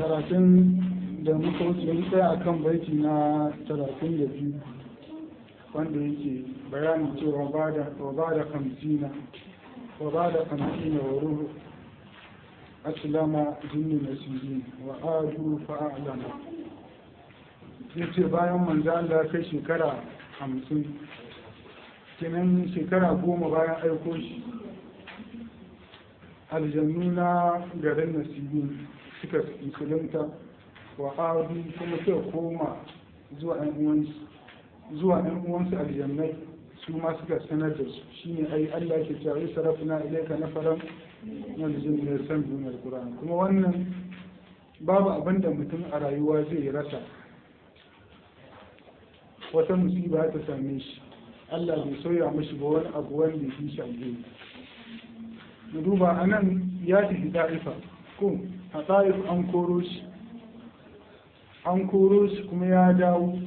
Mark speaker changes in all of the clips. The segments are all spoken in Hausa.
Speaker 1: karatun da muka wuce mun tsaya akan baiti na talatin da biyu wanda yake bayanin cewa ba da kamsina wa ba da kamsina wa ruhu aslama jinni nasirin wa adu fa'alama ya ce bayan manzo Allah kai shekara hamsin kenan shekara goma bayan aiko shi aljannu na garin nasirin suka musulunta wa adu kuma suka koma zuwa ɗan uwansu zuwa ɗan uwansu aljannai su ma suka sanar da su shine ai Allah ke cewa ai sarafna ilayka nafaran min aljinni yasamuna alquran kuma wannan babu abin da mutum a rayuwa zai rasa wata musiba ta same shi Allah bai soya mashi ba wani abu wanda ya shi alheri mu duba anan ya tafi ta'ifa ko a ta'if an koro shi an koro shi kuma ya dawo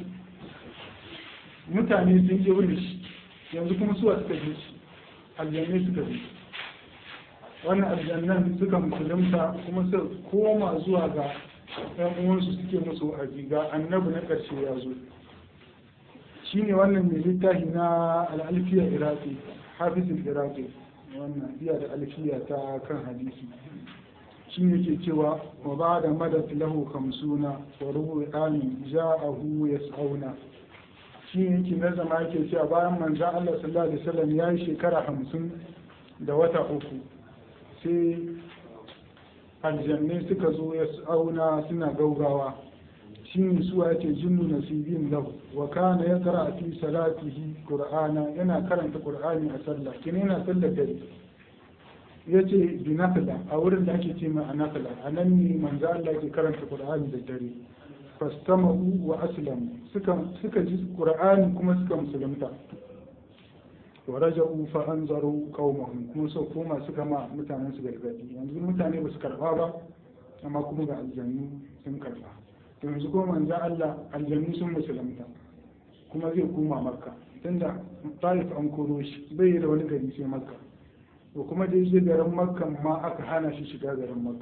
Speaker 1: mutane sun ƙi wani shi yanzu kuma suwa suka ji shi aljannai suka ji wannan aljannan suka musulunta kuma su koma zuwa ga ɗan uwansu suke musu wa'azi ga annabi na ƙarshe ya zo shine wannan mai littafi na al'alfiya iraki hafizul iraki wannan iya da alfiya ta kan hadisi shi ne ke cewa wa ba da madad lahu kamsuna wa rubu amin ja'ahu yas'auna shi ne yake na zama yake cewa bayan manzo Allah sallallahu alaihi wasallam ya yi shekara hamsin da wata uku sai aljanne suka zo yas'auna suna gaugawa shi ne suwa yake jinnu nasibin lahu wa kana yaqra fi salatihi qur'ana yana karanta qur'ani a sallah kina yana sallar dare ya ce bi nafila a wurin da ake ce mai a nafila a nan ne manzo Allah ke karanta Qur'ani da dare fastamahu wa aslamu suka suka ji Qur'ani kuma suka musulunta wa raja'u fa anzaru qaumahum kuma so koma suka ma mutanen su gargadi yanzu mutane ba su karba ba amma kuma ga aljannu sun karba to yanzu kuma manzo Allah aljannu sun musulunta kuma zai koma makka tunda Taif an koro shi bai da wani gari sai makka to kuma da yake garin makka ma aka hana shi shiga garin makka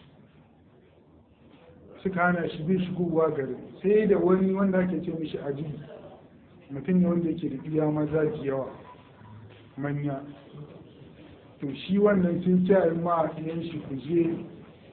Speaker 1: suka hana shi bai shigowa garin sai da wani wanda ake ce mishi aji mutum ne wanda yake da iya maza da yawa manya to shi wannan sun ce ma ɗiyan shi ku je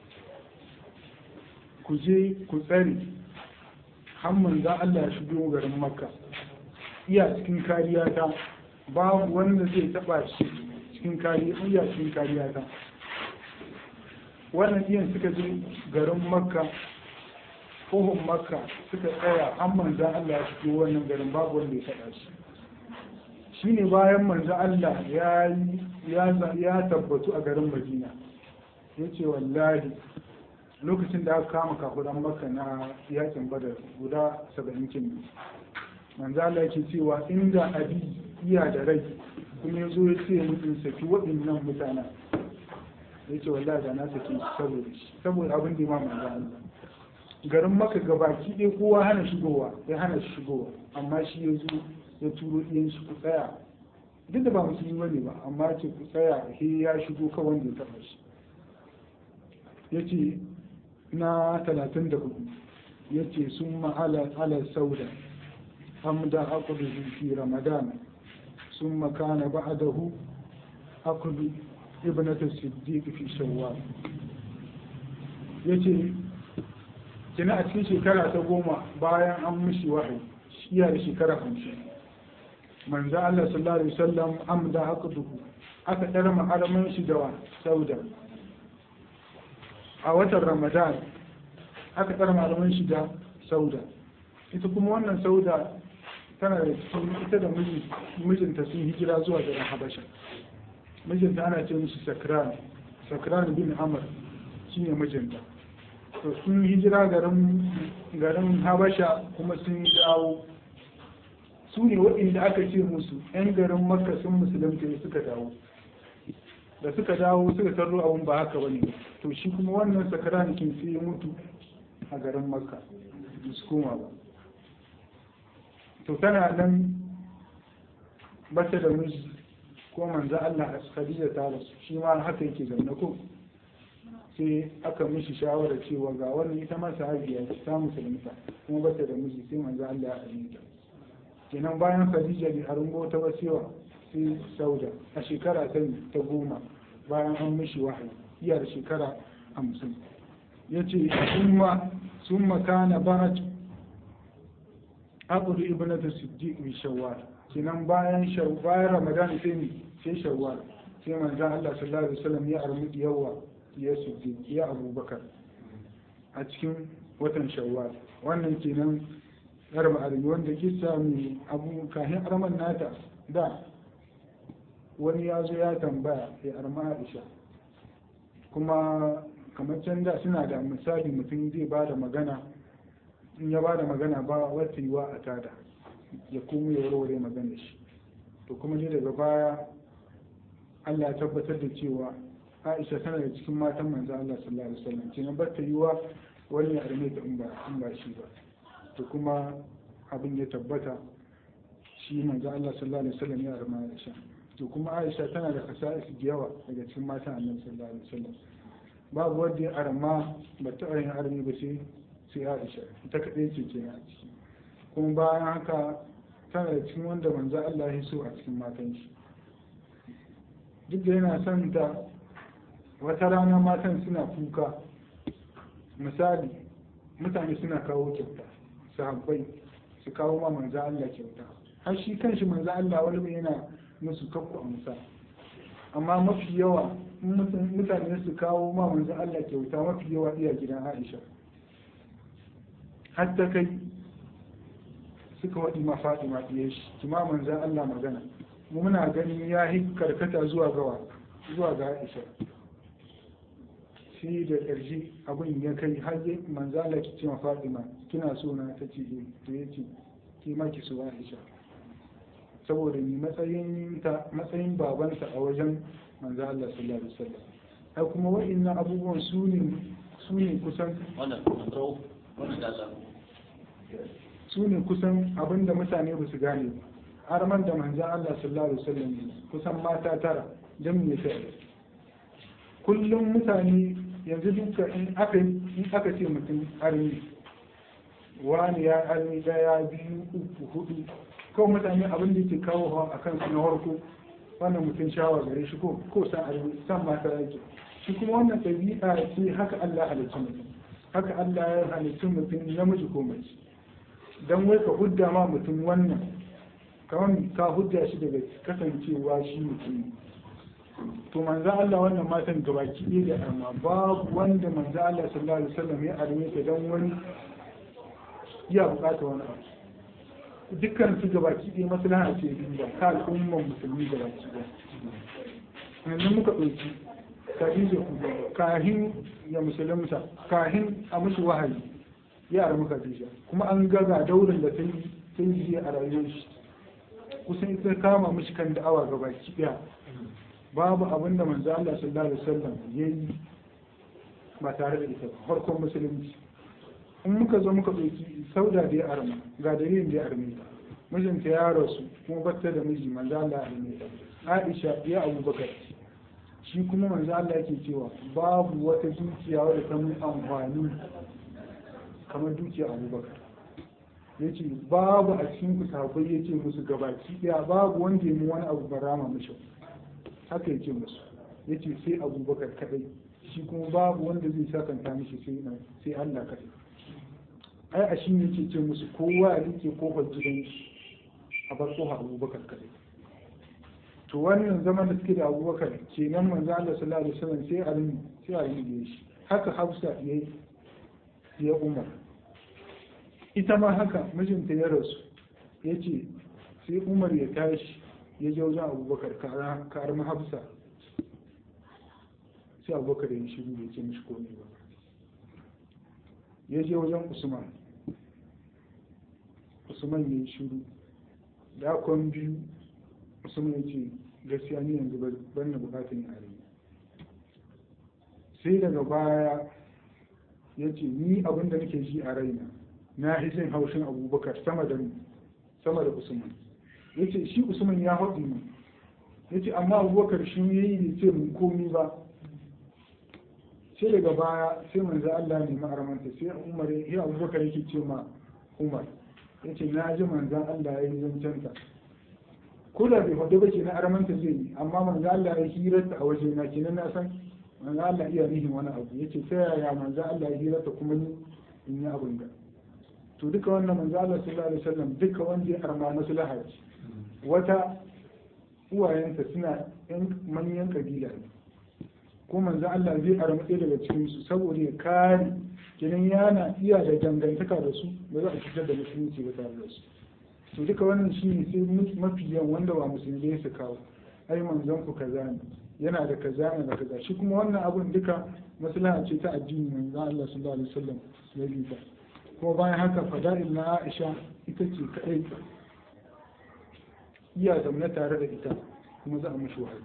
Speaker 1: ku je ku tsare hamman za Allah ya shigo garin makka iya cikin kariya ta babu wanda zai taba shi cikin kariya iya cikin kariya ta wannan iyan suka je garin makka kohon makka suka tsaya an manzan Allah ya shigo wannan garin babu wanda ya faɗa shi shine bayan manzan Allah ya tabbatu a garin madina ya ce wallahi lokacin da aka kama kafuran makka na yakin badar guda saba'in kin manzan Allah yake cewa inda abi iya da rai kuma ya zo ya ce mutum saki waɗannan mutanen ya ce wallahi da na saki saboda shi saboda abin da imam manzo Allah garin maka gabaki ɗaya kowa hana shigowa ya hana shi shigowa amma shi ya zo ya turo ɗiyan shi ku tsaya duk da ba musulmi bane ba amma ce ku tsaya he ya shigo ka wanda ya taɓa shi ya ce na talatin da hudu ya ce sun ma'ala ala sauda hamda akudu fi ramadana ثم كان بعده عقد ابنة الصديق في شوال yace kina a cikin shekara ta goma bayan an mishi wahayi shiya da shekara hamsin manzo Allah sallallahu alaihi wasallam amda aqduhu aka dara ma'aramin shi da sauda a watan ramadan aka dara ma'aramin shi da sauda ita kuma wannan sauda tana da cikin ita da mijinta sun hijira zuwa garin habasha mijinta ana ce mishi sakran sakran bin amr shine mijinta to sun hijira garin garin habasha kuma sun dawo su ne waɗanda aka ce musu 'yan garin makka sun musulunta suka dawo da suka dawo suka tarro abun ba haka bane to shi kuma wannan sakran kin sai ya mutu a garin makka su koma ba to tana nan bata da miji ko manzo Allah a Khadija ta rasu shi ma haka yake zaune ko sai aka mishi shawara cewa ga wannan ita ma sahabiya ce ta musulunta kuma bata da miji sai manzo Allah ya aminta kenan bayan Khadija bi arungo ta wasewa sai Sauda a shekara ta ta goma bayan an mishi wahayi iya da shekara hamsin yace summa summa kana barat abu ibnatu siddiq bi shawwal kenan bayan bayan ramadan sai ni sai shawwal sai manzo Allah sallallahu alaihi wasallam ya armu yawa ya siddiq ya abubakar a cikin watan shawwal wannan kenan garba armi wanda kissa mai abu kahin arman nata da wani ya zo ya tambaya ya arma Aisha kuma kamar can da suna da misali mutum zai ba da magana in ya ba da magana ba wata yiwa a tada ya kuma ya warware magana shi to kuma ne daga baya Allah ya tabbatar da cewa Aisha tana da cikin matan manzo Allah sallallahu alaihi wasallam kenan ba ta yiwa wani ya arme ta in ba in ba shi ba to kuma abin ya tabbata shi manzo Allah sallallahu alaihi wasallam ya arma Aisha to kuma Aisha tana da kasa'is da yawa daga cikin matan Annabi sallallahu alaihi wasallam babu wanda ya arma ba ta yin arme ba sai sai Aisha ita kaɗai ce ke a ciki kuma bayan haka tana da cikin wanda manzo Allah ya so a cikin matan shi duk da yana son ta wata rana matan suna kuka misali mutane suna kawo kyauta sahabbai su kawo ma manzo Allah kyauta har shi kanshi manzo Allah wani yana musu kakku amsa amma mafi yawa mutane su kawo ma manzo Allah kyauta mafi yawa iya gidan Aisha har ta kai suka waɗi ma Fatima ɗiye shi kima manzan Allah magana mu muna ganin ya yi karkata zuwa gawa zuwa ga Aisha shi da ƙarshe abin ya kai har yi manzan Allah ki ce ma Fatima kina so na ta ce to ya ce ki ma ki so Aisha saboda ni matsayin ta matsayin babanta a wajen manzan Allah sallallahu alaihi wasallam ai kuma wa'annan abubuwan su ne su ne kusan
Speaker 2: wannan wannan da
Speaker 1: su ne kusan abin da mutane ba su gane ba har man da manzan Allah sallallahu alaihi wasallam kusan mata tara don me ta kullum mutane yanzu duka in aka in aka ce mutum armi wani ya armi daya biyu uku hudu kawai mutane abin da yake kawo hawa akan su na harko wannan mutum shawa gare shi ko ko san armi san mata yake shi kuma wannan ɗabi'a ce haka Allah halicci mutum haka Allah ya halicci mutum namiji ko mace don wai ka hudda ma mutum wannan kamar ka hudda shi daga kasancewa shi mutum to manzo Allah wannan matan gabaki ɗaya da arma babu wanda manzo Allah sallallahu alaihi wasallam ya arme ta don wani ya bukata wani abu dukkan su gabaki ɗaya maslaha ce ba ka al'umman musulmi gabaki ɗaya yanzu muka ɗauki Khadija kahin ya musulunta kahin a musu wahayi ya armi Khadija kuma an gaga daurin da ta yi ta yi a rayuwar shi kusan ita kama mishi kan da'awa ga baki daya babu abin da manzo Allah sallallahu alaihi wasallam yayi ba tare da ita ba farkon musulunci in muka zo muka ɗauki sauda da ya arma ga dalilin da ya arme ta mijinta ya rasu kuma batta da miji manzo Allah ya arme ta Aisha ya Abubakar shi kuma manzo Allah yake cewa babu wata dukiya wadda ta mun amfani kamar dukiya Abubakar yace babu a cikin ku sahabbai yace musu gabaki daya babu wanda ya mu wani abu barama mishi haka yace musu yace sai Abubakar kadai shi kuma babu wanda zai sakanta mishi sai sai Allah kadai ai a shi yake ce musu kowa ya rike kofar gidan shi a bar kofar Abubakar kadai to wannan zaman da suke da abubakar kenan manzo Allah sallallahu alaihi wasallam sai a rin sai a rin shi haka Hafsa ya ya Umar ita ma haka mijinta ya rasu yace sai Umar ya tashi ya je wajen Abubakar ka arma Hafsa sai Abubakar ya shiru bai ce mishi komai ba ya je wajen Usman Usman ya yi shiru da kwan biyu Usman ya ce gaskiya ni yanzu ban na bukatun yare sai daga baya ya ce ni abin da nake ji a raina na hisin haushin abubakar sama da sama da usman ya ce shi usman ya haɗu ne ya ce amma abubakar shi ya yi ce mun komi ba sai daga baya sai manzo Allah ne ma'aramanta sai Umar ya Abubakar yake ce ma Umar yace na ji manzon Allah ya yi zancen ta ko da bai faɗi ba ke na aramanta zai yi amma manzo Allah ya hirarta a waje na kenan na san manzo Allah iya nihin wani abu yace ta yaya manzo Allah ya hirarta kuma ni in yi abin da to duka wannan manzo Allah sallallahu alaihi wasallam duka wanda ya arma maslaha ce wata uwayenta suna yan manyan kabila ne ko manzo Allah zai arma ɗaya daga cikin su saboda ya kare kenan yana iya da dangantaka da su ba za a cutar da musulunci ba tare da su to duka wannan shi ne sai mafi yawan wanda ba musulmi su kawo ai manzon ku kaza ne yana da kaza ne da kaza shi kuma wannan abun duka maslaha ce ta addini manzon Allah sallallahu alaihi wasallam ya bi ta kuma bayan haka fada'il na Aisha ita ce kadai iya zaune tare da ita kuma za a mishi wahayi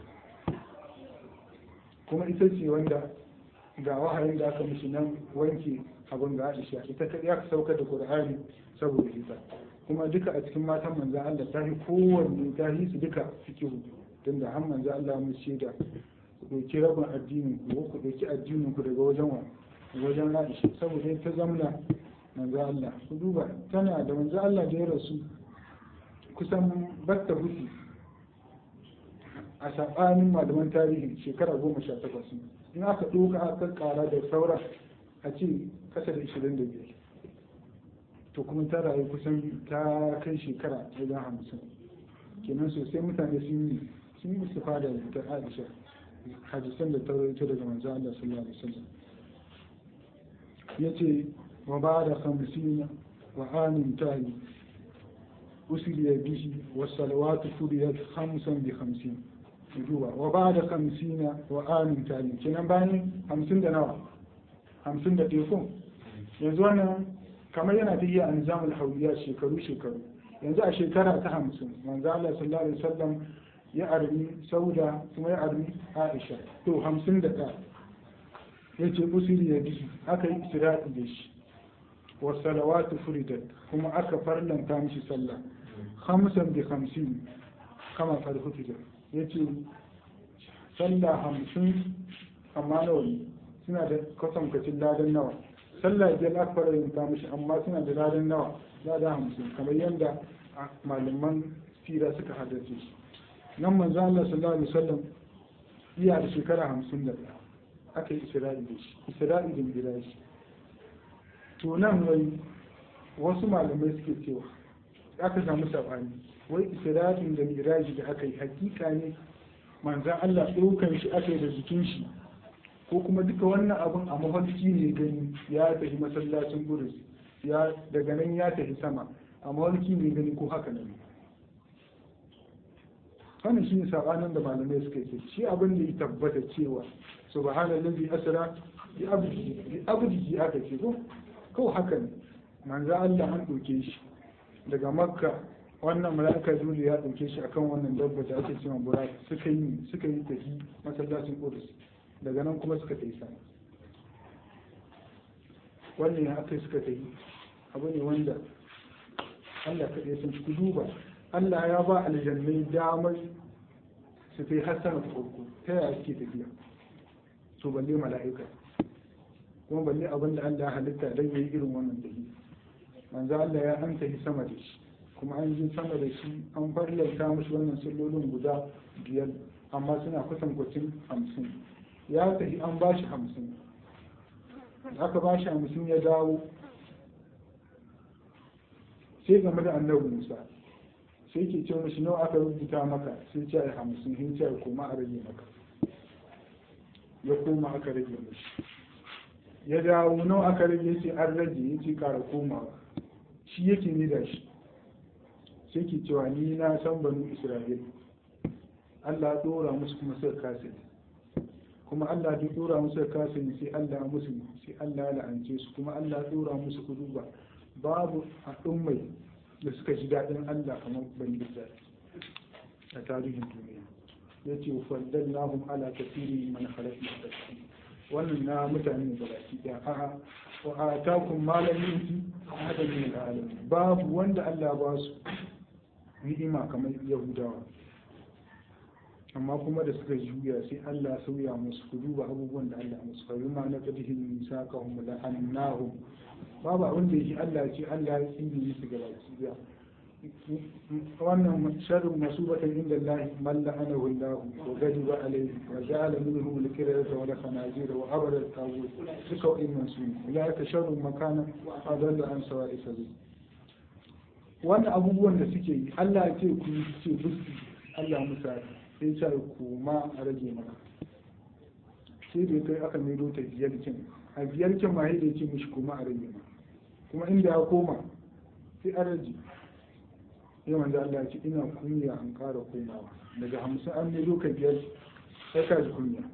Speaker 1: kuma ita ce wanda ga wahayin da aka mishi nan wanke abin ga Aisha ita kadai aka saukar da Qur'ani saboda ita kuma duka a cikin matan manzan Allah ta yi kowanne ta yi su duka fikihu tun da har manzan Allah mun shaida ku ɗauki rabin addinin ku ku ɗauki addinin ku daga wajen wa wajen Aisha saboda ta zamna manzan Allah ku duba tana da manzan Allah da ya rasu kusan batta hutu a saɓanin malaman tarihi shekara goma sha takwas in aka ɗauka aka ƙara da saura a ce kasa da ishirin da biyar to kuma ta rayu kusan ta kai shekara wajen hamsin kenan sosai mutane sun yi sun yi su fada da aisha hadisan da ta rawaito daga manzo Allah sallallahu alaihi wasallam yace wa ba'da khamsin wa amin tani usiliya bihi wa salawatu furiyat khamsan bi khamsin duba wa ba'da khamsin wa amin tani kenan bayan hamsin da nawa hamsin da ɗaya ko yanzu wannan kamar yana ta iya an zamul hauliya shekaru shekaru yanzu a shekara ta hamsin manzo Allah sallallahu alaihi wasallam ya armi sauda kuma ya armi aisha to hamsin da ɗaya ya ce usiri ya bihi aka yi isra'i da shi wa salawatu furidat kuma aka farlanta mishi sallah hamsin bi hamsin kama farhutu ya ce sallah hamsin amma nawa ne suna da kwatankwacin ladan nawa sallah biyar aka fara yin ta mishi amma suna da ladan nawa lada hamsin kamar yadda malaman sira suka haddace shi nan manzo Allah sallallahu alaihi wasallam iya da shekara hamsin da ɗaya aka yi isra'i da shi isra'i da miraji to nan wai wasu malamai suke cewa aka samu sabani wai isra'in da miraji da aka yi hakika ne manzan Allah ɗaukan shi aka yi da jikin shi ko kuma duka wannan abun a mafarki ne gani ya tafi masallacin gurus ya daga nan ya tafi sama a mafarki ne gani ko haka ne wannan shi ne sabanin da malamai suka yi shi abin da ya tabbata cewa subhanallazi asra bi abdihi bi abdihi aka ce ko ko haka ne manzo Allah an doke shi daga makka wannan mala'ika dole ya dauke shi akan wannan dabba da ake cewa burak suka yi suka yi tafi masallacin qudus daga nan kuma suka tafi sama wannan ya aka suka tafi abu ne wanda Allah kaɗai sun ku duba Allah ya ba aljannai damar su kai har sama farko ta yaya suke tafiya to balle mala'ika kuma balle abin da Allah ya halitta don yayi irin wannan dahi manzo Allah ya an tafi sama da shi kuma an yi sama da shi an farlanta mashi wannan sallolin guda biyar amma suna kusan kwacin hamsin ya tafi an ba shi hamsin aka ba shi hamsin ya dawo sai game da annabi musa sai ke ce mashi nawa aka rubuta maka sai ce ai hamsin sai ce koma a rage maka ya koma aka rage mashi ya dawo nawa aka rage sai an rage ya ce kara komawa shi yake ni da shi sai ke cewa ni na san banu isra'il Allah ya dora musu kuma suka kasa kuma Allah ya dora musu suka kasa sai Allah ya musu sai Allah ya la'ance su kuma Allah ya dora musu kuduba babu al'ummai da suka ji daɗin Allah kamar bani Isra'il a tarihin duniya ya ce faddal nahum ala kafiri man khalaqna tafsir wannan na mutane da baki ɗaya a'a wa atakum malam yuti ahadan min alamin babu wanda Allah ba su ni'ima kamar Yahudawa amma kuma da suka juya sai Allah sauya musu ku duba abubuwan da Allah musu fa bima na qadihim misaqahum la annahum babu abin da yake Allah ce Allah ya tsini su gaba ki wannan sharrin masubatan inda Allah man la'anahu Allah wa ghadiba alayhi wa ja'ala minhum al-qiradata wa al-khanazir wa abada al-tawud duka wa'innan su ne ulaika sharrun makana adalla an sawa'i sabil wannan abubuwan da suke yi Allah ya ce ku ce buski Allah musa sai ya ku ma a rage maka sai da kai aka maido ta biyar kin a biyar kin ma sai da ya ce mishi kuma a rage maka kuma inda ya koma sai a rage ya manzo Allah ya ce ina kunya an ƙara komawa daga hamsin an maido ka biyar sai ka ji kunya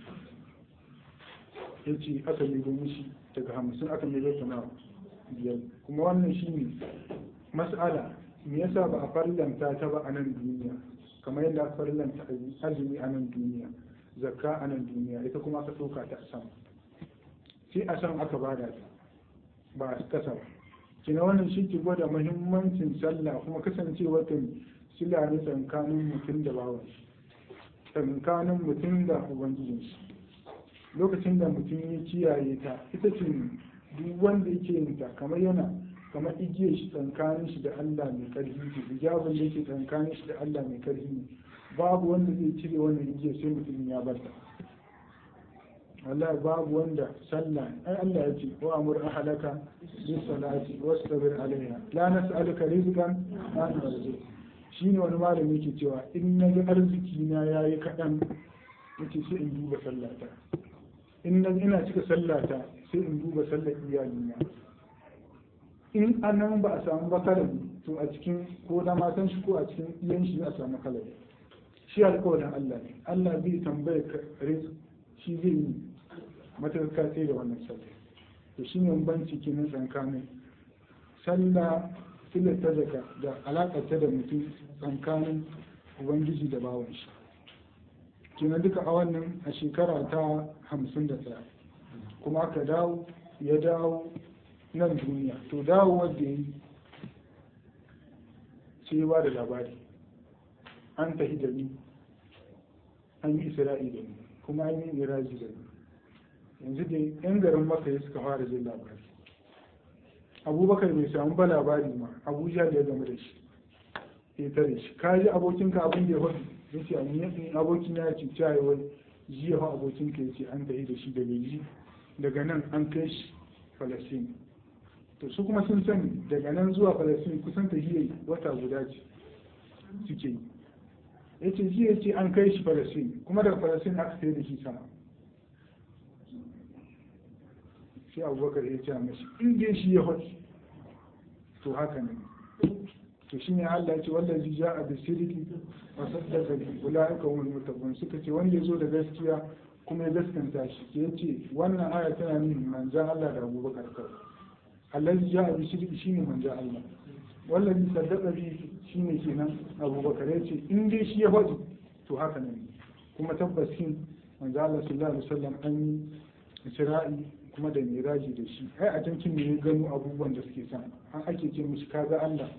Speaker 1: ya ce aka maido mishi daga hamsin aka maido ta nawa biyar kuma wannan shine mas'ala me yasa ba a farlanta ta ba a nan duniya kamar yadda aka farlanta azumi a nan duniya zakka a nan duniya ita kuma aka ɗauka ta a sama sai a san aka bada ta ba a kasa ba kina wannan shi ke gwada muhimmancin sallah kuma kasancewar ta sila ne tsakanin mutum da bawan shi tsakanin mutum da ubangijin shi lokacin da mutum ya kiyaye ta ita ce duk wanda yake yin ta kamar yana kamar igiyar shi tsakanin shi da Allah mai karfi ne hijabin da yake tsakanin shi da Allah mai karfi ne babu wanda zai cire wannan igiyar sai mutum ya bar ta wallahi babu wanda sallah ai Allah ya ce wa amur ahlaka bis salati wastabir alaiha la nas'aluka rizqan nahnu narzuq shine wani malami yake cewa in na ga arziki na yayi kadan yace sai in duba sallata in na ina cika sallata sai in duba sallar iyalina in anan ba a samu bakarabi to a cikin ko na matan shi ko a cikin iyan shi a samu kalabi shi alƙawarin Allah ne Allah bai tambaye ka shi zai yi matarka sai da wannan sallah to shi ne banci kenan tsakanin sallah filar ta zaka da alaƙar ta da mutum tsakanin ubangiji da bawan shi kenan duka a wannan a shekara ta hamsin da ɗaya kuma aka dawo ya dawo nan duniya to dawo wanda ya yi sai ba da labari an tafi da ni an yi isra'i da ni kuma an yi iraji da ni yanzu da yan garin maka suka fara jin labari abubakar bai samu ba labari ma abuja da ya game da shi ya tare shi ka ji abokinka abin da ya faɗi ya ce a abokin ya ce ta yi wai jiya fa abokinka ya ce an tafi da shi daga yi daga nan an kai shi falasini to su kuma sun sani daga nan zuwa falasini kusan ta hiyar wata guda ce suke yi ya ce jiya ce an kai shi falasini kuma daga falasini aka sai da shi sama sai abubakar ya ce mashi in dai shi ya faɗi to haka ne to shi ne Allah ya ce wanda ji ja a bisiriki wa saddaka bi ulaika hum muttaqun suka ce wanda ya zo da gaskiya kuma ya gaskanta shi ya ce wannan aya tana nuna manzan Allah da abubakar kawai allazi ja a bisiriki shine manzan Allah wallazi saddaka bi shine kenan abubakar ya ce in dai shi ya faɗi to haka ne kuma tabbasin manzan Allah sallallahu alaihi wasallam an yi isra'i kuma da miraji da shi ai a can kin ne gano abubuwan da suke san an ake ce musu kaga Allah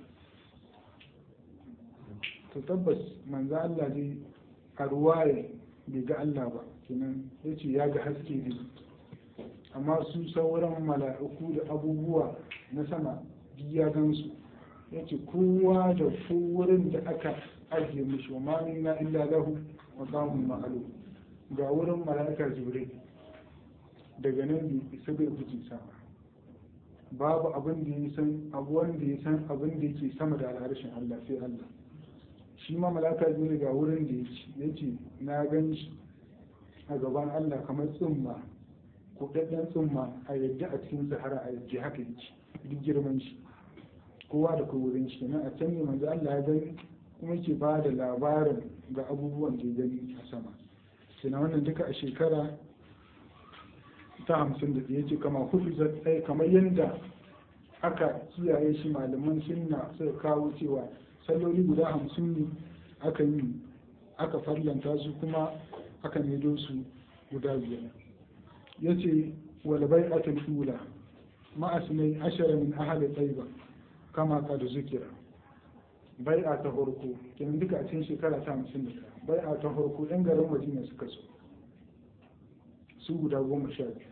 Speaker 1: to tabbas manzo Allah dai a ruwaya bai ga Allah ba kenan yace ya ga haske ne amma su sauran mala'iku da abubuwa na sama ya gansu yace kowa da wurin da aka ajiye mishi wa ma minna illa lahu maqamun ma'lum ga wurin mala'ika jibril daga nan bai isa bai fice sama babu abin da ya san abu wanda ya san abin da yake sama da al'arshin Allah sai Allah shi ma malaka ne ga wurin da ya ce na gan shi a gaban Allah kamar tsumma kuɗaɗɗen tsumma a yadda a cikin sahara a yadda haka yake duk girman shi kowa da kowa wurin shi nan a can ne manzo Allah ya gani kuma yake ba da labarin ga abubuwan da ya gani a sama sai wannan duka a shekara ta hamsin da ya ce kama hudu zai kamar yadda aka kiyaye shi malaman sunna suka kawo cewa salloli guda hamsin ne aka yi aka farlanta su kuma aka maido su guda biyar ya ce walabai atul ula ma'asinai ashara min ahali tsaiba kama ka da zukira bai a ta farko kenan duka a cikin shekara ta hamsin da bai'a ta farko yan garin madina suka so su guda goma sha biyu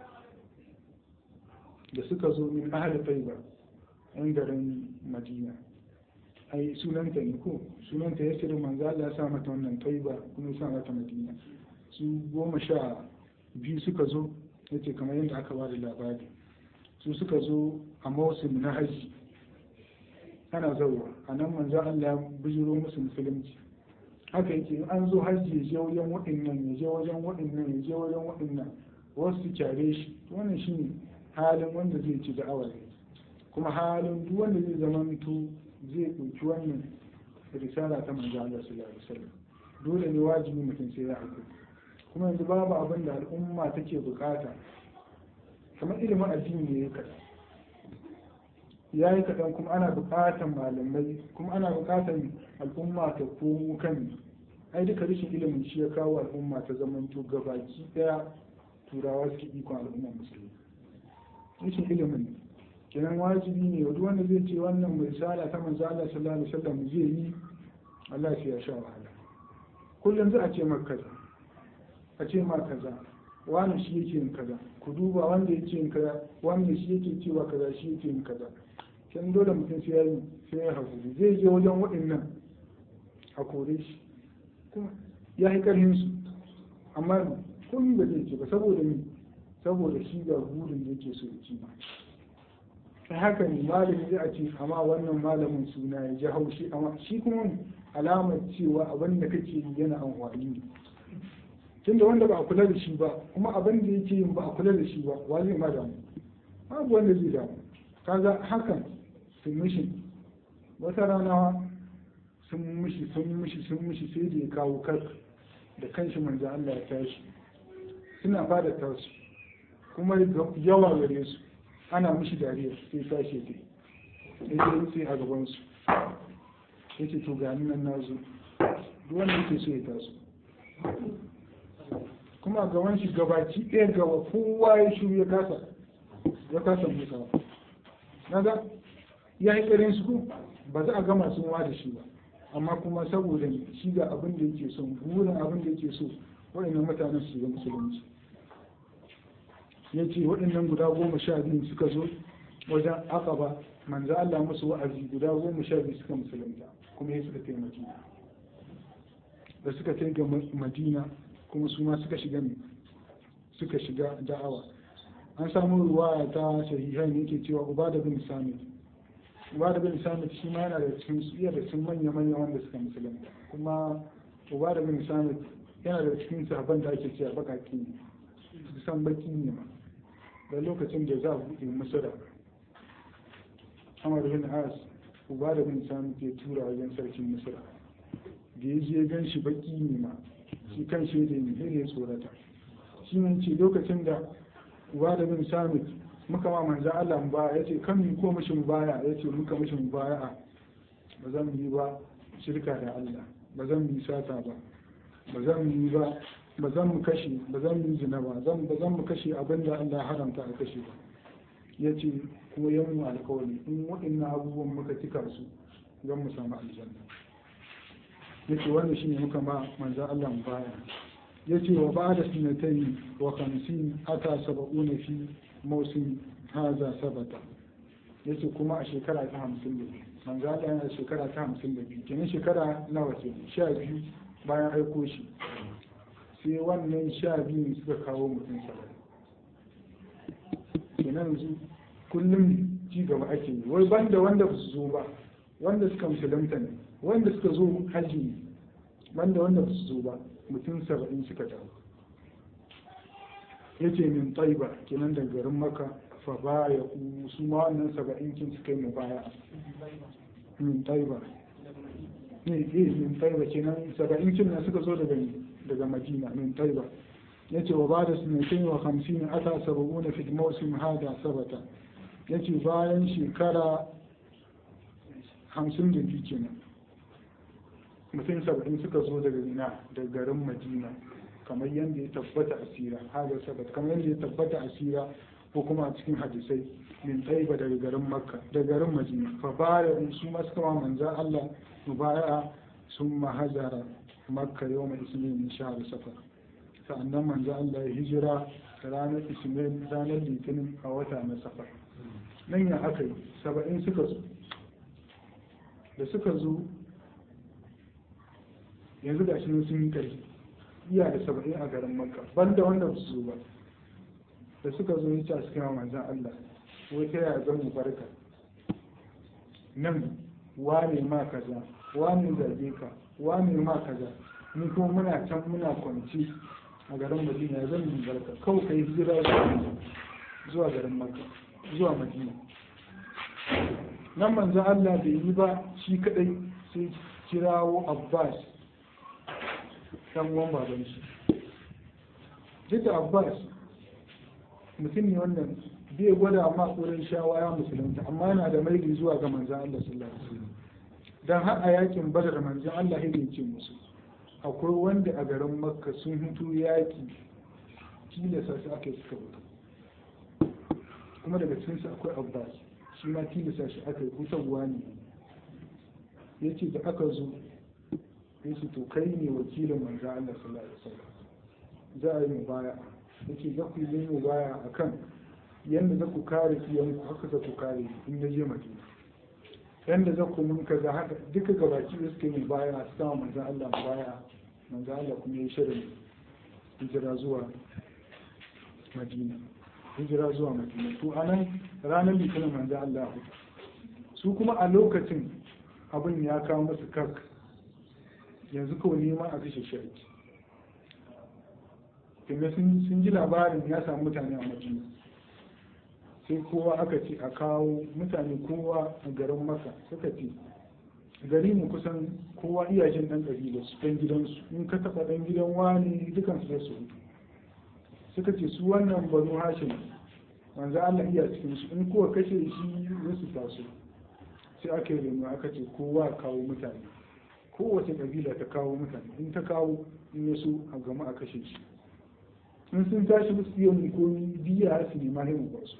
Speaker 1: da suka zo min ahli taiba yan garin madina ai sunanta ne ko sunanta ya sirri manzo Allah ya sa mata wannan taiba kuma ya sa mata madina su goma sha biyu suka zo yace kamar yadda aka ba da labari su suka zo a mausim na haji ana zauwa a nan manzo Allah ya bijiro musu musulunci haka yake in an zo haji ya je wajen waɗannan ya je wajen waɗannan ya je wajen waɗannan wasu su kyare shi wannan shine halin wanda zai ci da'awa ne kuma halin duk wanda zai zama mutu zai ɗauki wannan risala ta manzo Allah sallallahu alaihi wasallam dole ne wajibi mutum sai ya hakuri kuma yanzu babu abin da al'umma take bukata kamar ilimin addini ne ya kaɗan ya yi kaɗan kuma ana buƙatan malamai kuma ana buƙatan al'umma ta komo kan ai duka rashin ilimin shi ya kawo al'umma ta zamanto gabaki ɗaya turawa suke ikon al'ummar musulmi rashin ilimin kenan wajibi ne duk wanda zai ce wannan mai sala ta manzo Allah sallallahu alaihi wasallam zai yi Allah sai ya sha wahala kullum za a ce maka kaza a ce ma kaza wani shi yake yin kaza ku duba wanda yake yin kaza wanda shi yake cewa kaza shi yake yin kaza kin dole mutum sai ya yi sai ya hakuri zai je wajen waɗannan a kore shi kuma ya yi ƙarfin su amma komai ba zai ce ba saboda ni saboda shi ga burin da yake so ya ci ba ta haka ne malami zai a ce amma wannan malamin suna ya ji haushi amma shi kuma alamar cewa abin da kake yi yana amfani ne tunda wanda ba a kula da shi ba kuma abin da yake yin ba a kula da shi ba wa zai ma damu babu wanda zai damu kaga hakan sun mishi wata rana sun mishi sun mishi sun mishi sai da ya kawo kar da kanshi manzo Allah ya tashi suna fada tasu kuma yawa gare su ana mishi dariya sai tashi ya sai sai a gaban su yace to ga nan na zo duk wanda yake so ya taso kuma gaban shi gabaci ɗaya gaba kowa ya shiru ya kasa ya kasa musawa naga ya yi ƙarin su ba za a gama sun wa da shi ba amma kuma saboda shi ga abin da yake so burin abin da yake so waɗannan mutanen su shiga musulunci ya ce waɗannan guda goma sha biyu suka zo wajen akaba manzo Allah musu wa'azi guda goma sha biyu suka musulunta kuma ya suka taimaki da suka kai ga madina kuma su ma suka shiga suka shiga da'awa an samu ruwaya ta sahihan yake cewa ubada bin samit ubada bin samit shi ma yana da cikin su iya da cikin manya manya wanda suka musulunta kuma ubada bin samit yana da cikin sahabban da ake cewa bakaki ne su san baki ne ma da lokacin da za a buɗe masara amar bin as ubada bin samit ya tura wajen sarkin masara da ya je gan shi baki ne ma shi kan shi da ne ya tsorata shi ne ce lokacin da uba da bin samit muka ma manzan Allah ba ya ce kan mu ko mishi baya ya ce muka mishi baya ba zan yi ba shirka da Allah ba zan yi sata ba ba zan yi ba ba zan mu kashe ba zan yi zina ba zan ba zan mu kashe abin da Allah haramta a kashe ba ya ce kuma yan mu alkawari in waɗannan abubuwan muka tika su zan mu samu aljanna yace wannan shine muka ma manzo Allah baya yace wa ba'da sinatayn wa khamsin ata sab'una fi mawsim hadha sabata yace kuma a shekara ta 52 manzo Allah yana shekara ta 52 kenan shekara nawa ce 12 bayan aiko shi sai wannan sha biyu suka kawo mutum saba'in kenan yanzu kullum ci gaba ake yi wai banda wanda ba su zo ba wanda suka musulunta ne wanda suka zo hajji ne banda wanda ba su zo ba mutum saba'in suka dawo ya ce min taiba kenan da garin maka fa ba ya ku su ma wannan saba'in kin suka yi mu baya min taiba ne eh min taiba kenan saba'in kin na suka zo daga daga madina min taiba ya ce wa ba da sinatin wa hamsin ata saba'una fi mawsim hada sabata ya ce bayan shekara hamsin da biyu kenan mutum saba'in suka zo daga ina da garin madina kamar yadda ya tabbata a sira haga sabat kamar yadda ya tabbata a sira ko kuma a cikin hadisai min taiba daga garin makka da garin madina fa baya su ma suka ma manza allah mubaya sun mahazara makka yau mai ismin min shahar safar sa'annan manzo Allah ya hijira ranar ismin ranar litinin a wata na safar nan ya aka yi saba'in suka zo da suka zo yanzu ga shi sun yi ƙarfi iya da saba'in a garin makka banda wanda ba su zo ba da suka zo ya ce a cikin manzan Allah wai ta yaya zan mu barka nan wane ma kaza wane zage ka wane ma kaza ni kuma muna can muna kwanci a garin madina zan mu barka kawai kai hijira zuwa garin makka zuwa madina nan manzan Allah bai yi ba shi kadai sai kirawo abbas dan uwan baban shi duk da abbas mutum ne wannan bai gwada amma tsoron shawaya musulunta amma yana da maili zuwa ga manzan Allah sallallahu alaihi wasallam dan har a yakin badar manzan Allah ya ce musu akwai wanda a garin makka sun hutu yaki tilasa su aka yi suka mutu kuma daga cikinsu akwai abbas shi ma tilasa shi aka yi hutarwa ne ya ce da aka zo ya ce to kai ne wakilin manzan Allah sallallahu alaihi wasallam za a yi mu baya ya ce za ku yi mu baya a kan yadda za ku kare iyanku haka za ku kare in na je madina yadda za ku mun kaza haka duka gabaki da suka yi mu baya a sama manzan Allah mu baya manzan Allah kuma ya yi shirin hijira zuwa madina hijira zuwa madina to a nan ranar litinin manzan Allah su kuma a lokacin abin ya kawo masu kak yanzu kawai nema a kashe shi ake tunda sun ji labarin ya samu mutane a madina sai kowa aka ce a kawo mutane kowa a garin maka suka ce gari mu kusan kowa iyajen ɗan ƙabila su ɗan gidansu in ka taɓa ɗan gidan wani dukansu da su hutu suka ce su wannan banu hashim manzo Allah iya cikin su in kowa kashe shi zai su taso sai aka yi remu aka ce kowa kawo mutane kowace kabila ta kawo mutane in ta kawo in ya so a gama a kashe shi in sun tashi musu iya mu komi biya su nema himu ba su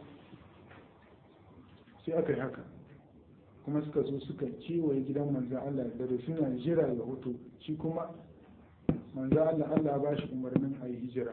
Speaker 1: sai aka yi haka kuma suka zo suka kewaye gidan manzan Allah da da suna jira ya hoto shi kuma manzan Allah Allah ba shi umarnin a yi hijira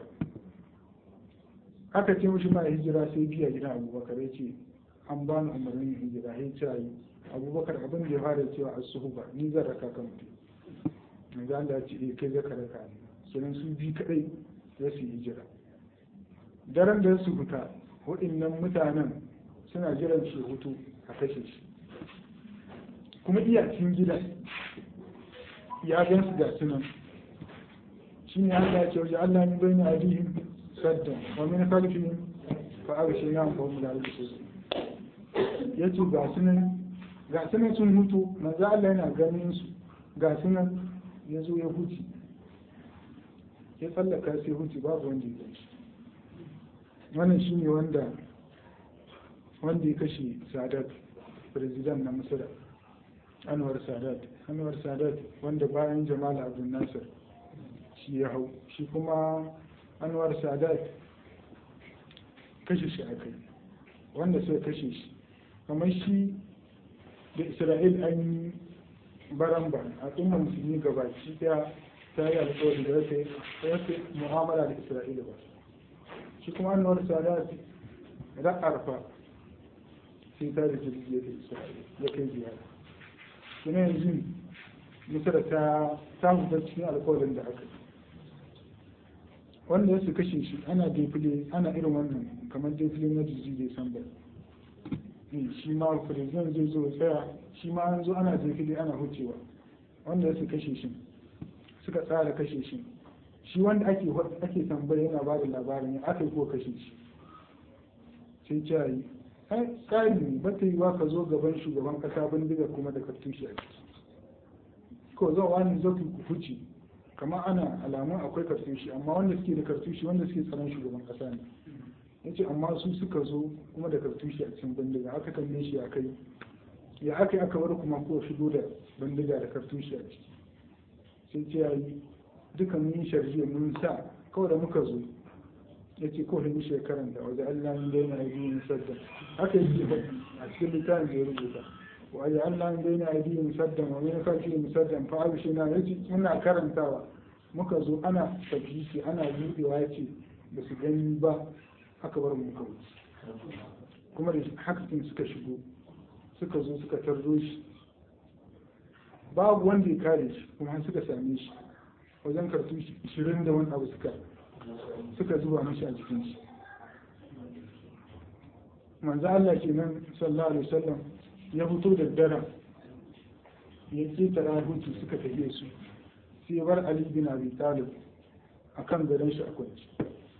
Speaker 1: aka ce mishi ma hijira sai biya gidan abubakar ya ce an ba ni umarnin hijira ya ce yi abubakar abin da ya fara cewa a suhu ba ni zan raka kan mutum manzan Allah ya ce eh kai zaka raka ni kenan su bi kadai za su yi hijira daren da su fita waɗannan mutanen suna jiran shi hutu a kashe shi kuma iyacin gida ya gan su ga sunan shi ne Allah ya ce wajen Allah min bai na adihim sadda wa min khalfihim fa aghshay na fa hum la yubsirun yace ga sunan ga sunan sun hutu manzo Allah yana ganin su ga sunan yazo ya huci ya tsallaka sai huci babu wanda ya shi wannan shi ne wanda wanda ya kashe sadat president na misira anwar sadat anwar sadat wanda bayan jamal abdul nasir shi ya hau shi kuma anwar sadat kashe shi aka yi wanda sai kashe shi kamar shi da isra'il an yi baramba a ɗumma musulmi gabaki daya ta yi alkawari da ya fi mu'amala da isra'ila ba shi kuma annuwar sadat ra'arfa sai ta da jirgi ya kai isra'ila ya kai ziyara kuma yanzu misira ta ta fitar cikin alkawarin da aka yi wanda ya su kashe shi ana defile ana irin wannan kamar defile na jirgi da samba shi ma president zai zo tsaya shi ma an zo ana defile ana hucewa wanda ya su kashe shi suka tsara kashe shi shi wanda ake ake tambaya yana ba da labarin ya aka yi ko kashe shi sai ce yi ai tsari ne ba ta yi wa ka zo gaban shugaban kasa bindiga kuma da kartushi a ciki ko zan wani zo ku huce kamar ana alamun akwai kartushi amma wanda suke da kartushi wanda suke tsaron shugaban kasa ne ya ce amma su suka zo kuma da kartushi a cikin bindiga aka kalle shi a kai ya aka yi aka bar kuma ko shigo da bindiga da kartushi a ciki sai ce ya yi duka mun sharje mun sa kawai da muka zo ya ce kawai mu shekaran da wajen Allah mun daina yi yin sadda haka yake faɗi a cikin littafin da ya rubuta wa Allah min bayna aydihim saddan wa min khalfihim saddan fa abshina yace muna karantawa muka zo ana tabbiki ana budewa yace ba su gani ba aka bar mu kawai kuma da hakakin suka shigo suka zo suka tarzo shi babu wanda ya kare shi kuma har suka same shi wajen kartu ishirin da wani abu suka suka zuba mashi a jikin shi manzo Allah kenan sallallahu alaihi wasallam ya fito da daren ya ketara hutu suka tafiye su sai bar Ali bin Abi Talib akan gadon shi a kwanci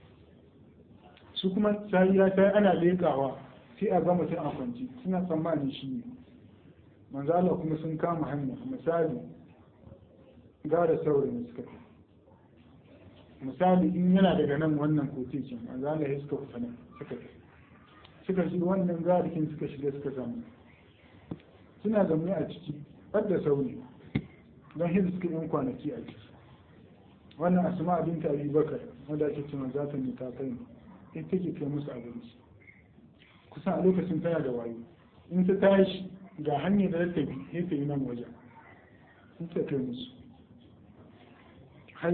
Speaker 1: su kuma sahiya ta ana lekawa sai a ga mutum a kwanci suna tsammanin shi ne manzo Allah kuma sun kama hanya misali gara saurayin suka fi misali in yana daga nan wannan kotecin manzo Allah ya suka fita nan suka fi suka shi wannan garikin suka shiga suka samu suna zaune a ciki har da sauri don hin suka yin kwanaki a ciki wannan asma abin ta abi bakar wanda ake cewa za ta ta kai ita take kai musu abinci kusan a lokacin tana da wayo in ta tashi ga hanyar da ta bi sai ta yi nan wajen in ta kai musu har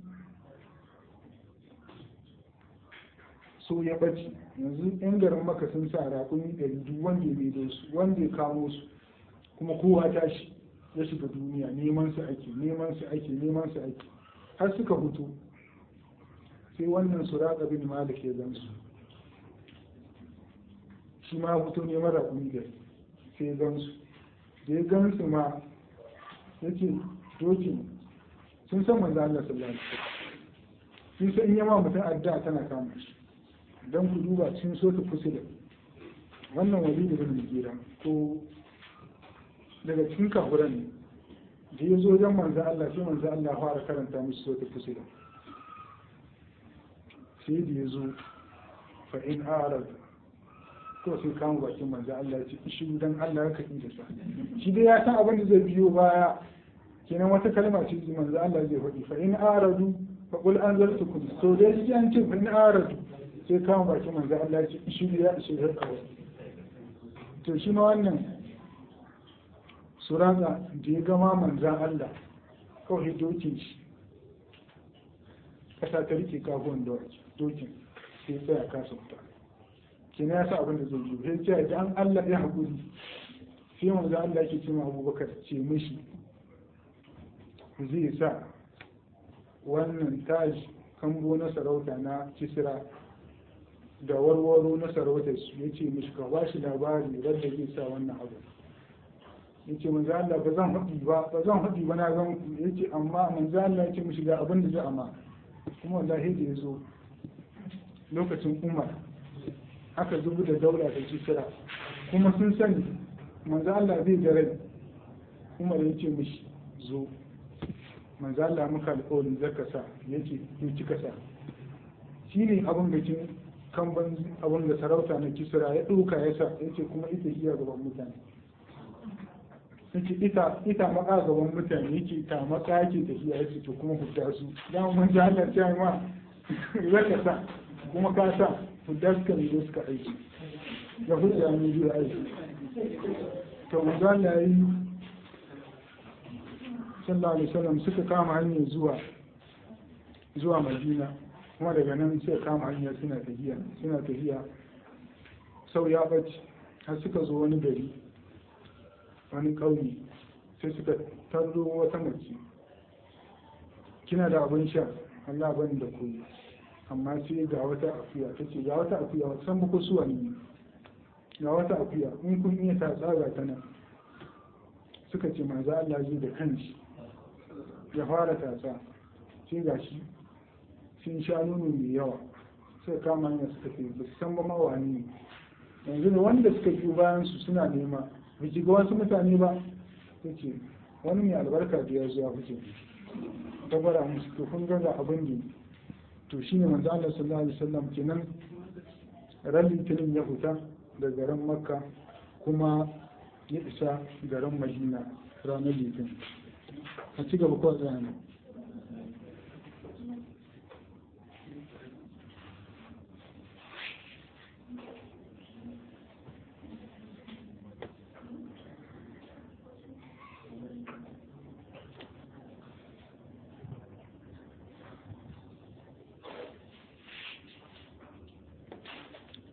Speaker 1: so ya ɓace yanzu yan garin maka sun sa raƙumi ɗari duk wanda ya maido su wanda ya kamo su kuma kowa tashi ya shiga duniya neman su ake neman su ake neman su ake har suka hutu sai wannan su raƙa bin malik ya gan su shi ma hutu ne mara raƙumi da sai ya gan su da ya gan su ma ya ce dokin sun san manzo Allah sallallahu alaihi wasallam sun san in yama mutum addu'a tana kama shi don ku duba cikin sota fusila wannan wali da bin gira ko daga cikin kafuran ne da ya zo wajen manzan Allah sai manzan Allah fara karanta musu sota fusila sai da ya zo fa in arad ko sai kama bakin manzan Allah ya ce ishi dan Allah ya kaɗi da sa shi dai ya san abin da zai biyo baya kenan wata kalma ce manzan Allah zai faɗi fa in aradu fa qul anzartukum to dai ji an ce fa in aradu sai kama bakin manzo Allah ce shi ya ishe ya kawai to shi ma wannan suraka da ya gama manzan Allah kawai dokin shi kasa ta rike kafuwan dokin sai tsaya kasa fita kina ya sa abin da zai yi sai ce da an Allah ya haƙuri sai manzo Allah ke ce ma Abubakar ce mishi zai sa wannan taji kambo na sarauta na kisra da warwaro na sarautar su ya ce mishi ka ba shi labari wadda zai sa wannan abu ya ce manzo Allah ba zan haɗi ba ba zan haɗi ba na gan ku ya ce amma manzo Allah ya ce mishi ga abin da zai amma kuma wallahi da ya zo lokacin Umar aka zubu da daula da kisra kuma sun sani manzo Allah zai da rai Umar ya ce mishi zo manzo Allah muka alƙawarin zaka sa yace to kika sa shine abin bikin kamban abin da sarauta na kisra ya ɗauka ya sa ya ce kuma ita iya gaban mutane yake ita ita maka gaban mutane yake ta maka yake tafiya ya ce to kuma hudda su dan mun ji Allah ta ma zaka sa kuma ka sa hudda suka ne suka aiki da hudda ne biyu aiki to manzo Allah yi sallallahu alaihi wasallam suka kama hanyar zuwa zuwa Madina kuma daga nan sai kama hanyar suna tafiya suna tafiya sau ya ɓace har suka zo wani gari wani ƙauye sai suka tarro wata mace kina da abin sha Allah bani da koyi amma sai ga wata akuya ta ce ga wata akuya wata san muku suwa ne ga wata akuya in kun iya ta tsaga ta nan suka ce manzo Allah zai da kanshi ya fara tatsa sai ga shi sun sha nono mai yawa sai kama hanyar suka fi ba su san ba mawani yanzu da wanda suka biyo bayan su suna nema ba ki ga wasu mutane ba ta ce wani mai albarka da ya zuwa kuke ta bara musu to kun gaza abin da to shine manzo Allah sallallahu alaihi wasallam kenan ran litinin ya fita da garin makka kuma ya isa garin madina ranar litinin a ci gaba kawai tsaye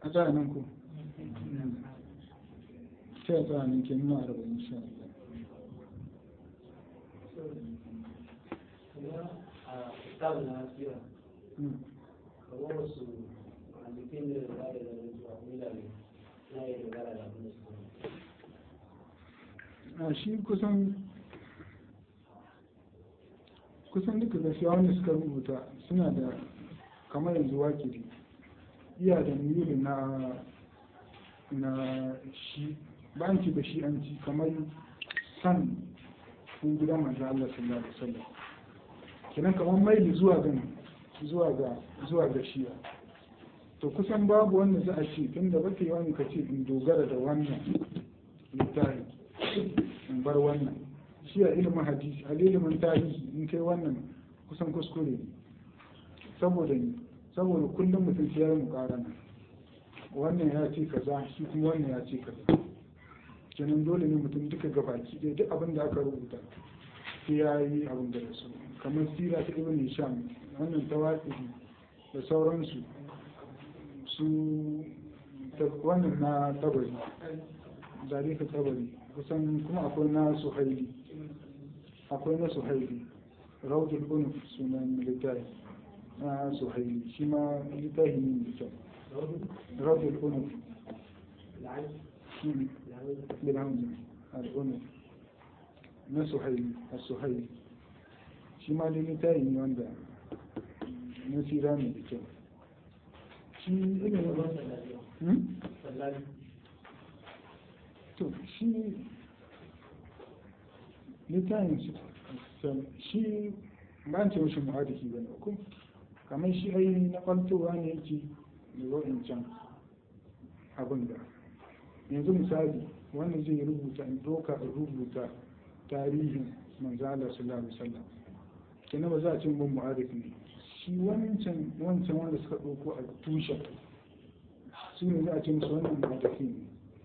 Speaker 1: a tsaya nan ko sai a tsaya nan ke nuna arba'in insha Allah
Speaker 3: kuma a kitabun na sira
Speaker 1: Mm.
Speaker 3: kamar wasu halittun da za da zama zuwa mila ne na yi dogara da abin da su
Speaker 1: a shi kusan kusan duka gaskiya wanda suka rubuta suna da kamar yanzu wakili iya da mili na na shi ba an ci da shi an ci kamar san sun gidan manzo Allah sallallahu alaihi wasallam kenan kamar maili zuwa ga zuwa ga zuwa ga shiya to kusan babu wanda za a ce tunda baka yi wani ka ce in dogara da wannan littafi in bar wannan shi a ilimin hadisi a ilimin tarihi in kai wannan kusan kuskure ne saboda ni saboda kullum mutum sai ya yi mukarana wannan ya ce kaza shi kuma wannan ya ce kaza kenan dole ne mutum duka gabaki ɗaya duk abin da aka rubuta sai ya yi abin da su kamar sira ta ibn hisham wannan tawaqi da sauransu su wannan na tabari zalika tabari kusan kuma akwai na suhaili akwai na suhaili raudul unuf sunan littafi na suhaili shi ma littafi ne mai kyau raudul unuf shi bilhamza al'unuf na suhaili a suhaili shi ma dai littafi ne wanda na sira ne da kyau shi ilimin to shi littafin shi ba ce mashi muhadisi ba ne ko kamar shi ai na kwantowa ne yake da wa'in can abin da yanzu misali wanda zai rubuta in doka in rubuta tarihin manzala sallallahu alaihi wasallam kenan ba za a ce mun muhadisi ne shi wancan wancan wanda suka ɗauko a tushen su ne za a ce musu wannan muhadisi ne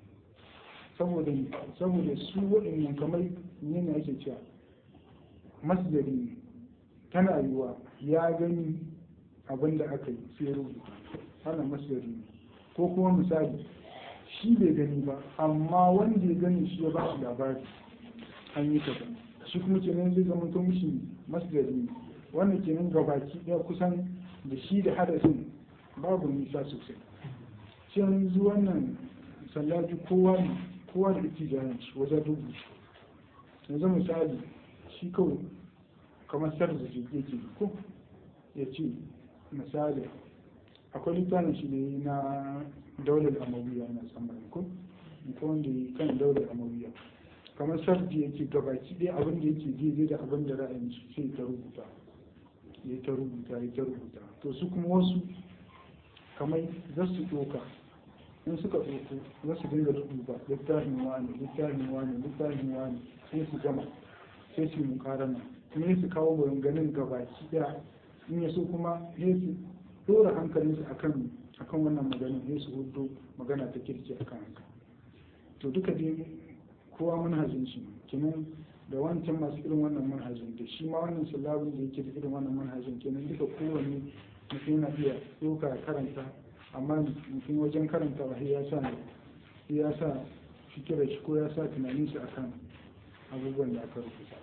Speaker 1: saboda saboda su waɗannan kamar yana ake cewa masdari ne tana yiwa ya gani abin da aka yi sai rubuta wannan masdari ne ko kuma misali shi bai gani ba amma wanda ya gani shi ya ba shi labari an yi kaza shi kuma kenan zai zama to mishi masdari ne wannan kenan gabaki ɗaya kusan da shi da hadasin babu nisa sosai shi yanzu wannan sallaji kowa ne kowa da ake jayan shi wajen rubuta yanzu misali shi kawai kamar sarda shi yake ko ya ce misali akwai littafin shi ne na daular amawiya na tsammanin ko ko wanda ya kan daular amawiya kamar sardi yake gabaki ɗaya abin da yake daidai da abin da ra'ayin shi sai ta rubuta ya ta rubuta ya ta rubuta to su kuma wasu kamar za su ɗoka in suka ɗauko za su dinga duba littafin wani littafin wani littafin wani sai su gama sai su mu karana kuma su kawo maganganun gabaki ɗaya in ya so kuma sai su dora hankalinsu akan akan wannan maganin sai su hudu magana ta kirki akan haka to duka dai kowa manhajin shi kenan da wancan masu irin wannan manhajin da shi ma wannan sallabin da yake da irin wannan manhajin kenan duka kowanne mutum yana iya ɗauka karanta amma mutum wajen karanta wa ya sa ya sa fikirar shi ko ya sa tunanin shi akan abubuwan da aka rubuta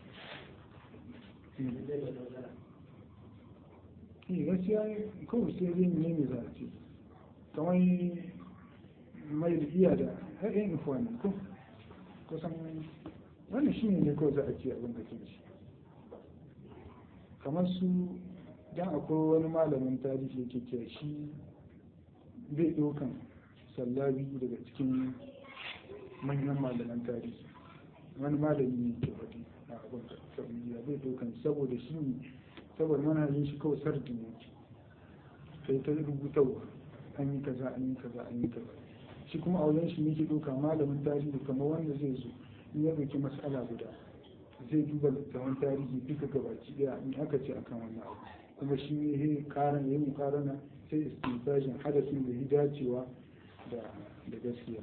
Speaker 1: ne gaskiya kawai sai zai ne mai za a ce kamar mai da iya da haɗin ifuwa ko kusan wannan shi ne kawai za a ce abin da ke ci kamar su dan akwai wani malamin tarihi yake cewa shi bai ɗaukan sallabi daga cikin manyan malaman tarihi wani malami ne ke faɗi a abin saudiya bai ɗaukan saboda shi ne saboda manhajin shi kawai sardi ne sai ta rubutarwa an yi kaza an yi kaza an yi kaza shi kuma a wajen shi ne ke ɗauka malamin tarihi kamar wanda zai zo in ya ɗauki mas'ala guda zai duba littattafan tarihi duka gabaki ɗaya in aka ce akan wannan abu kuma shi ne ya karan ya yi karana sai istintajin hadasin da ya dacewa da da gaskiya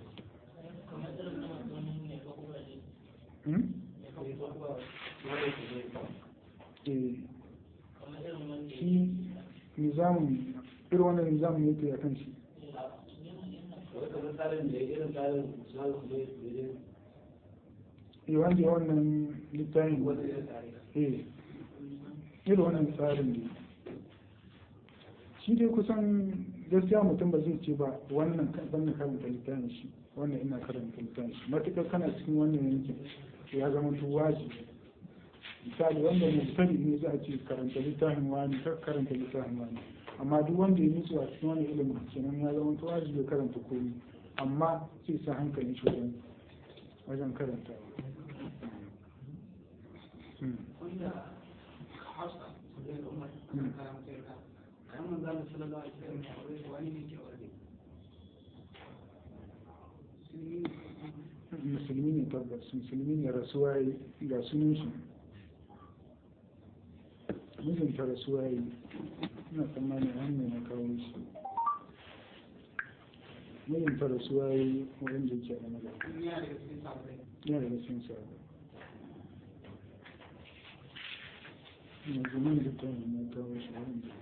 Speaker 1: shi nizamun irin wannan nizamun yake a kan shi
Speaker 3: wai kamar tsarin da irin tsarin Usman kuma ya tsere
Speaker 1: yi wanda wannan littafin
Speaker 3: wanda ya tsare
Speaker 1: eh irin wannan tsarin ne shi dai kusan gaskiya mutum ba zai ce ba wannan ban na karanta littafin shi wannan ina karanta littafin shi matuƙar kana cikin wannan yankin to ya zama to wajibi misali wanda mubtadi ne za a ce karanta littafin wani kar karanta littafin wani amma duk wanda ya nutsu a cikin wani ilimin kenan ya zama to wajibi ya karanta komai amma sai sa hankali shi wajen wajen karantawa Hmm.
Speaker 2: wanda hausa da umar kan karanta ka kan manzo Allah sallallahu alaihi wasallam ya aure wani ne ke aure
Speaker 1: musulmi ne tabbas musulmi ne rasuwa yi ga sunan shi mijinta rasuwa yi ina tsammanin hanyar na kawo shi mijinta rasuwa yi wurin da ke da magana
Speaker 2: yana daga cikin sahabbai
Speaker 1: yana da cikin sa yanzu nan da ta na kawo shi wurin da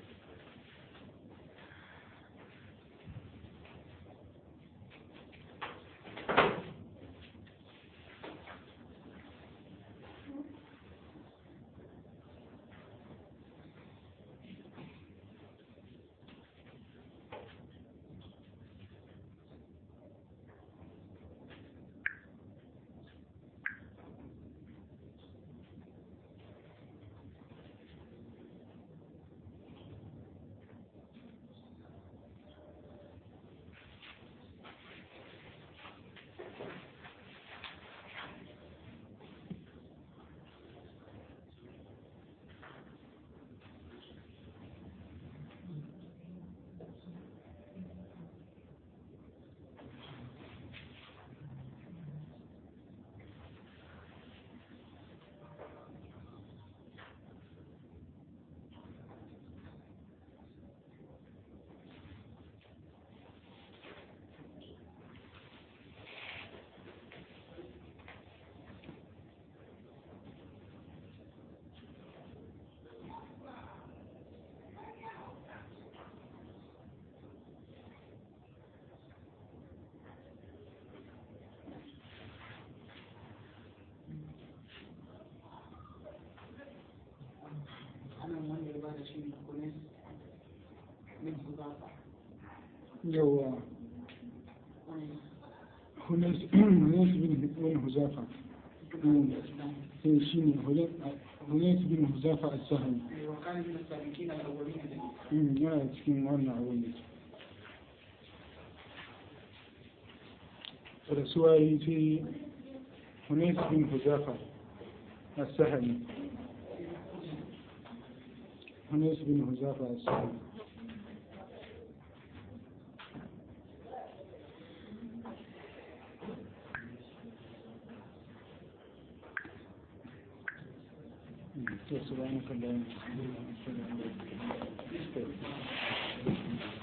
Speaker 2: anan wanda ya bada shi kunis min hudafa
Speaker 1: yawa
Speaker 2: wani
Speaker 1: hunas bin huzafa sai shi ne hunas bin huzafa a sahani
Speaker 2: وكان من السابقين الاولين الذين
Speaker 1: yana cikin wannan abin da rasuwa yi sai hunas bin huzafa a sahani hunas bin huzafa a sahani سبحانك اللهم وبحمدك